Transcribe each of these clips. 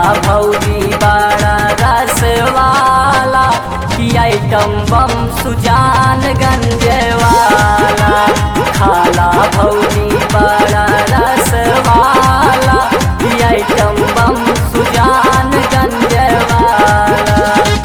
भौजी बड़ा रसवाला की आइटम बम सुजान गंजवाला खाला भौजी बड़ा रसवाला की आइटम बम सुजान गंजवाला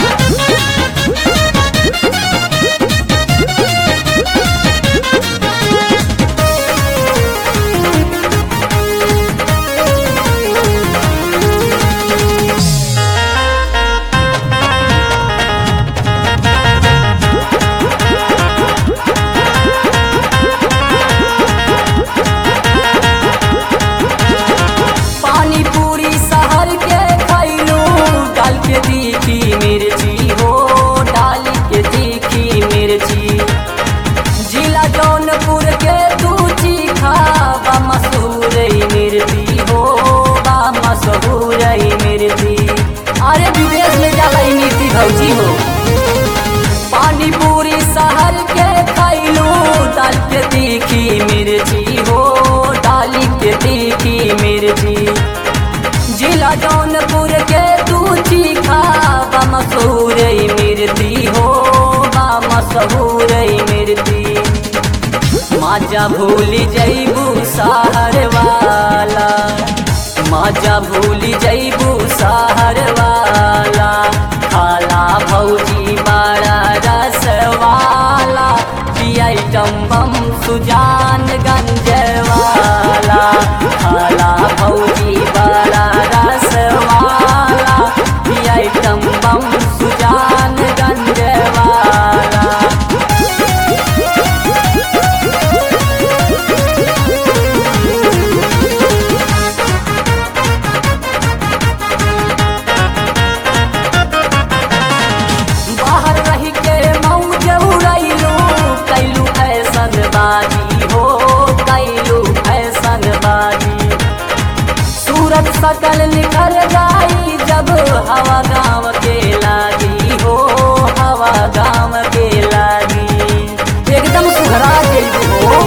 पानी पूरी सहर के खैलू डाल के तीखी मिर्ची हो डाल के तीखी मिर्ची जिला जौनपुर के तू चीखा बा मशहूर मिर्ची हो बा मशहूर मिर्ची अरे विदेश में जाला ई मिर्ची भौजी हो पानी पूरी शहर के खैलू डाल के तीखी मिर्ची हो डाली के तीखी मिर्ची जिला जौनपुर के तू चीखा बा मशहूर मिर्ची हो बा मशहूर मिर्ची माजा भूल जैबू सहर वाला माजा भूल जैबू सहर वाला खाला भौजी बड़ा रसवाला की आइटम बम सुजान गंजवाला खाला भौजी बड़ा रसवाला की आइटम बम सुजान गंजवाला बाहर रह के मौज उड़ैलू कैलू फैशन बाजी हो कैलू फैशन बाजी सूरत सकल निकल जाई जब हवा गाँव के लागी हो हवा गाँव के लागी एकदम सुधरा जइबू हो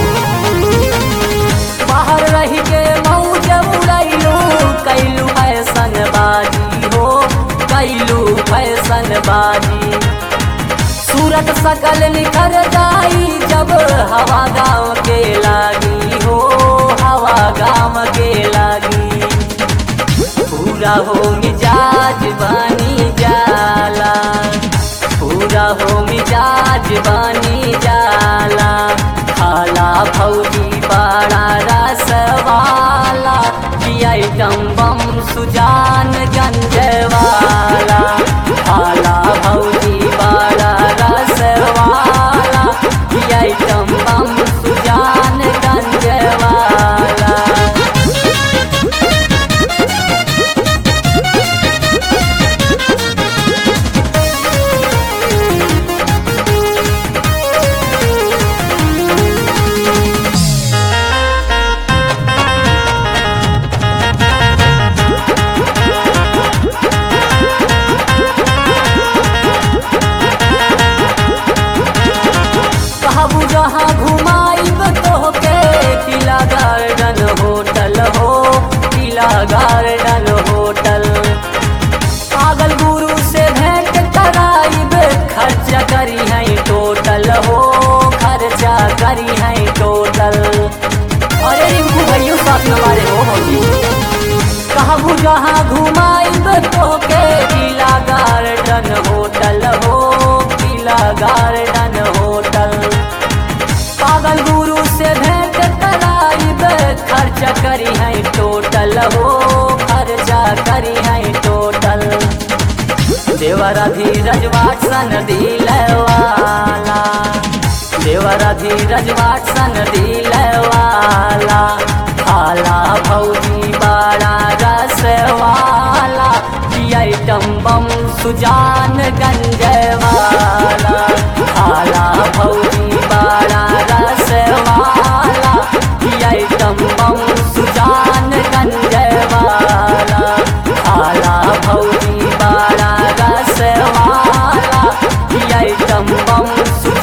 बाहर रह के मौज उड़ैलू कैलू फैशन बाजी हो कैलू फैशन बाजी सूरत सकल निखर जाई जब हवा गाँव के लागी हो हवा गाँव के लागी पूरा हो मिजाज बनी जाला पूरा हो मिजाज बनी जाला खाला भौजी बड़ा रसवाला की आइटम बम सुजान गंजवाला खाला भौजी बड़ा रसवाला की आइटम बम सुजान गंजवाला कहबू जहाँ घुमाइब तोहके किला गार्डन होटल हो किला गार्डन होटल पागल गुरु से भेंट कराइब खर्चा करी है टोटल हो खर्चा करी है टोटल अरे रिंकू भैया साथ में मारे हो होगी कहबू जहाँ घुमाइब तोके किला गार्डन होटल हो किला गार्डन होटल पागल गुरु से भेंट कराइब खर्चा करी है टोटल हो खर्चा करी है टोटल देवरा धीरज वाटसन दिलवाला देवरा धीरज वाटसन दिलवाला खाला भौजी बड़ा रसवाला की आइटम बम सुजान गंजवाला खाला भौजी बड़ा रसवाला की आइटम बम सुजान गंजवाला खाला भौजी बड़ा रसवाला की आइटम बम सु